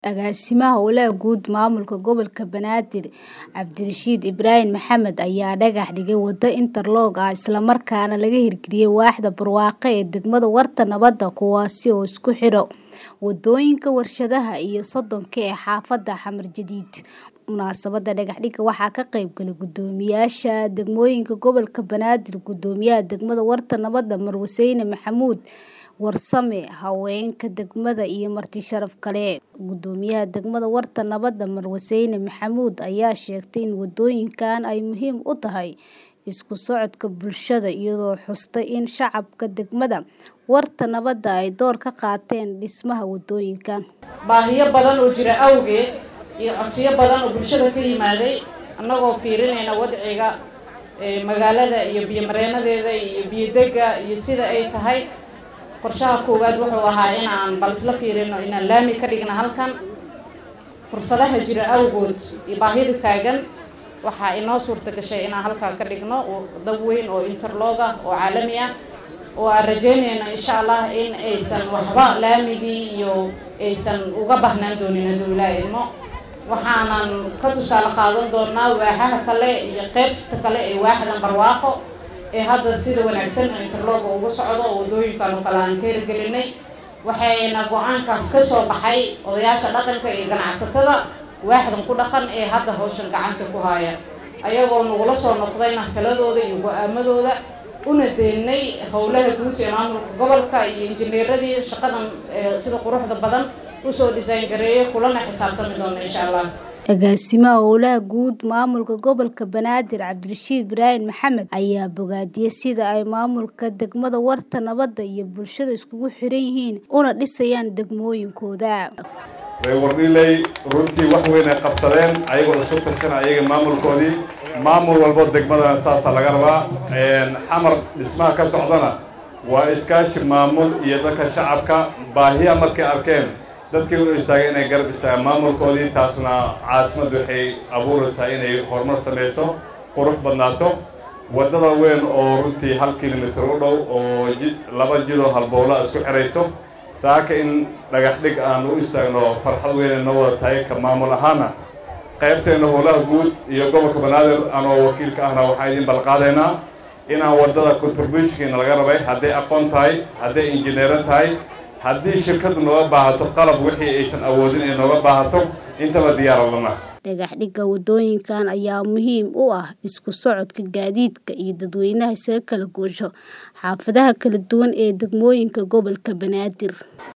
Agaasimaha Howlaha Guud Maamulka Gobolka Banaadir Cabdirashiid Ibraahim Maxamed ayaa dhagax dhigay wado interlock ah isla markaana laga hirgeliyay waaxda barwaaqo ee degmada Warta Nabadda kuwaasi oo isku xidha wadooyinka warshadaha iyo sodonka ee xaafadda Xamar Jadiid. Munaasabadda dhagax dhigga waxaa ka qayb galay guddoomiyaasha degmooyinka gobolka Banaadir, Guddoomiyaha degmada Warta Nabadda Marwo Seyne Maxamuud Warsame, haweenka degmada iyo marti sharaf kale. Guddoomiyaha degmada Warta Nabadda Marwo Seyne Maxamuud ayaa sheegtay in wadooyinkan ay muhiim u tahay isku socodka bulshada iyadoo xustay in shacabka degmada Warta Nabadda ay door ka qaateen dhismaha wadooyinkan. baahiyo badan oo jira awgeed iyo codsiyo badan oo bulshada ka yimaaday annagoo fiirinayna wadciga ee magaalada iyo biyo mareenadeeda iyo biyo dega iyo sida ay tahay qorshaha koowaad wuxuu ahaa inaan bal isla fiirino inaan laami ka dhigna halkan fursadaha jira awgood iyo baahida taagan waxaa inoo suurta gashay inaan halkaa ka dhigno dab weyn oo interlog ah oo caalami ah oo aan rajeynayno insha allah in aysan waxba laamigii iyo aysan uga baahnaan doonin hadduu ilaaha idmo waxaanan ka tusaale qaadan doonaa waaxaha kale iyo qeybta kale ee waaxdan barwaaqo ee hadda sida wanaagsan interlog ugu socdo oo wadooyinkan oo kale aan ka hirgelinay waxayna go-aankaas ka soo baxay odayaasha dhaqanka iyo ganacsatada waaxdan ku dhaqan ee hadda hawshan gacanta ku haya ayagoo nagula soo noqdayna taladooda iyo go-aamadooda una deynay howlaha guud ee maamulka gobolka iyo injineeradii shaqadan sida quruxda badan usoo design gareeyay kulana xisaabtami doona insha allah Agaasimaha Howlaha Guud Maamulka Gobolka Banaadir Cabdirashiid Ibraahim Maxamed ayaa bogaadiyay sida ay maamulka degmada Warta Nabadda iyo bulshada iskugu xiran yihiin una dhisayaan degmooyinkooda. way wardhilay runtii wax weyn ay qabsadeen ayagoo isu tashan ayaga maamulkoodii maamul walbo degmadana saasaa laga rabaa xamar dhismaha ka socdana waa iskaashi maamul iyo dadka shacabka baahiya markay arkeen dadkii u istaagay inay garab istaagaan maamulkoodii taasna caasimaddu waxay abuuraysaa inay horumar samayso qurux badnaato waddada weyn oo runtii hal kilomitir u dhow oo laba jidoo halbowla isku xidhayso saaka in dhagax dhig aan u istaagno farxad weynay noo wada tahay ka maamul ahaana qaybteenna howlaha guud iyo gobolka banaadir anoo wakiilka ahna waxaan idin balqaadaynaa inaan waddada contributionkiina laga rabay hadday aqoon tahay hadday injineero tahay haddii shirkaddu nooga baahato qalab wixii aysan awoodin ay nooga baahato intaba diyaara lana dhagax dhigga wadooyinkan ayaa muhiim u ah isku socodka gaadiidka iyo dadweynaha isaga kala goosho xaafadaha kala duwan ee degmooyinka gobolka Banaadir